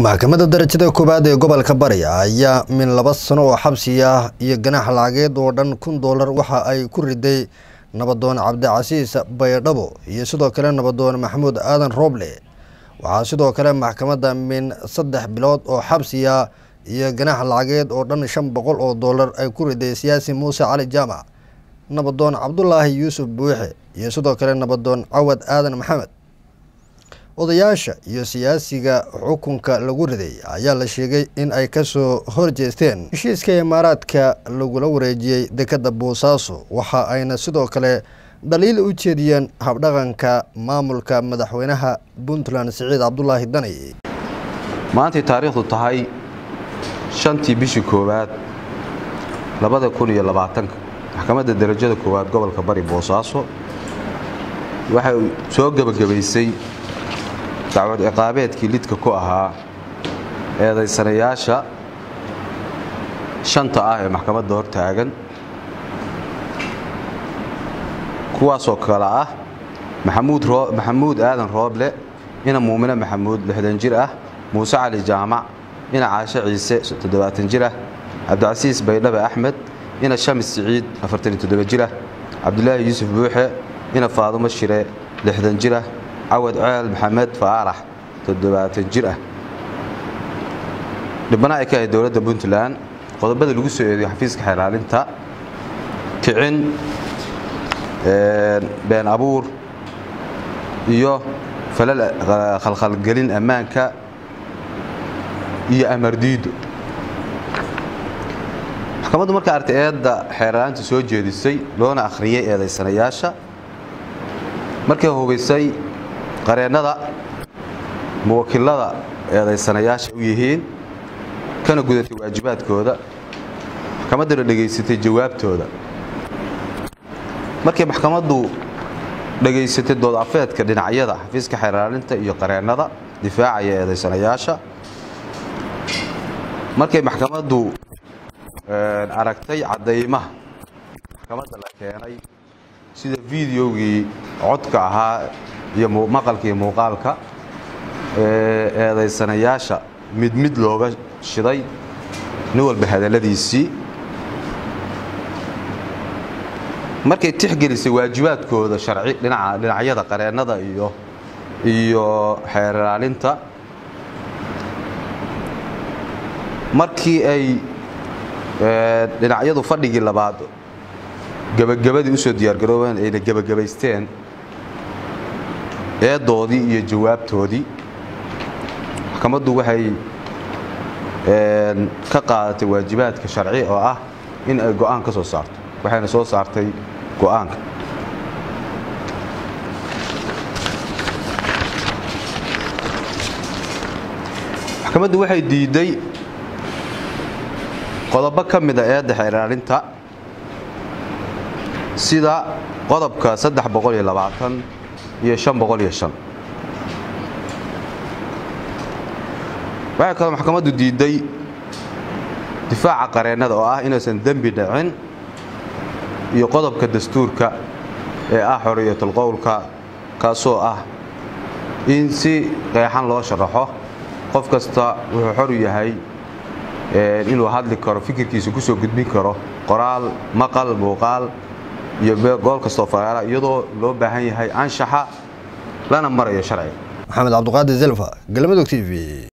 maxkamadda darajada koowaad ee gobolka bari ayaa min laba sano oo xabsi ah iyo ganaax lacageed oo dhan kun doolar waxa ay ku riday nabadoon cabdicasiis baydhabo iyo sidoo kale nabadoon maxamuud aadan rooble waxaa sidoo kale maxkamadda min saddex bilood oo xabsi ah iyo ganaax lacageed oo dhan shan boqol oo doolar ay ku riday siyaasi muuse cali jaamac nabadoon cabdulaahi yuusuf buuxe iyo sidoo kale nabadoon cawad aadan maxamed odayaasha iyo siyaasiga xukunka lagu riday ayaa la sheegay in ay kasoo horjeesteen heshiiska imaaraadka lagula wareejiyey dekadda boosaaso waxa ayna sidoo kale dhaliil u jeediyeen habdhaqanka maamulka madaxweynaha puntland siciid cabdulaahi dani maantay taariikhdu tahay shantii bishii koowaad labada kun iyo labaatanka maxkamadda darajada koowaad gobolka bari boosaaso waxay soo gebagabaysay dacwad ciqaabeedkii lidka ku ahaa eedaysanayaasha shanta ah ee maxkamadda hor taagan kuwaasoo kale ah maxamuud aadan rooble ina muumine maxamuud lixdan jir ah muuse cali jaamac ina caashe ciise toddobaatan jir ah cabdicasiis baydhabe axmed ina shamis siciid afartan iyo toddoba jir ah cabdulaahi yuusuf buuxe ina faadumo shire lixdan jir ah cawad ceel maxamed faarax toddobaatan jir ah dhibana ay ka ahayd dowladda puntland qodobada lagu soo eedeyo xafiiska xelaalinta kicin been abuur iyo falal khalkhalgelin ammaanka iyo amardiido maxkamaddu marka artay eedda xeerlaanta soo jeedisay loona akhriyey eedaysanayaasha markay hubaysay qareennada muwakilada eedaysanayaasha u yihiin kana gudatay waajibaadkooda maxkamadduna dhegaysatay jawaabtooda markay maxkamaddu dhegaysatay dood afeedka dhinacyada xafiiska xeeraalinta iyo qareennada difaacaya eedaysanayaasha markay maxkamaddu aragtay caddaymaha maxkamadda la keenay sida fideogii codka ahaa iyo maqalka iyo muuqaalka ee eedaysanayaasha mid mid looga shiday nin walba hadalladiisii markay tixgelisay waajibaadkooda sharci dhinacyada qareennada iyo iyo xeerlaalinta markii ay dhinacyadu fadhigii labaad gebagabadii usoo diyaargaroobeen ayna gebagabaysteen eedoodii iyo jawaabtoodii maxkamaddu waxay ka qaadatay waajibaadka sharci oo ah in ay go'aan ka soo saarto waxayna soo saartay go'aanka maxkamaddu waxay diidday qodobo ka mida eedda xeeraalinta sida qodobka saddex boqol iyo labaatan iyo shan boqol iyo shan waxay kaloo maxkamaddu diidday difaaca qareennada oo ah inaysan dembi dhicin iyo qodobka dastuurka ee ah xoriyatul qowlka kaasoo ah in si qeexan loo sharaxo qof kasta wuxuu xor u yahay inuu hadli karo fikirkiisa ku soo gudbin karo qoraal maqal muuqaal iyo gool kastoo faraara iyadoo loo baahan yahay anshaxa lana marayo sharciga maxamed cabduqaadir zelfa galmudug t v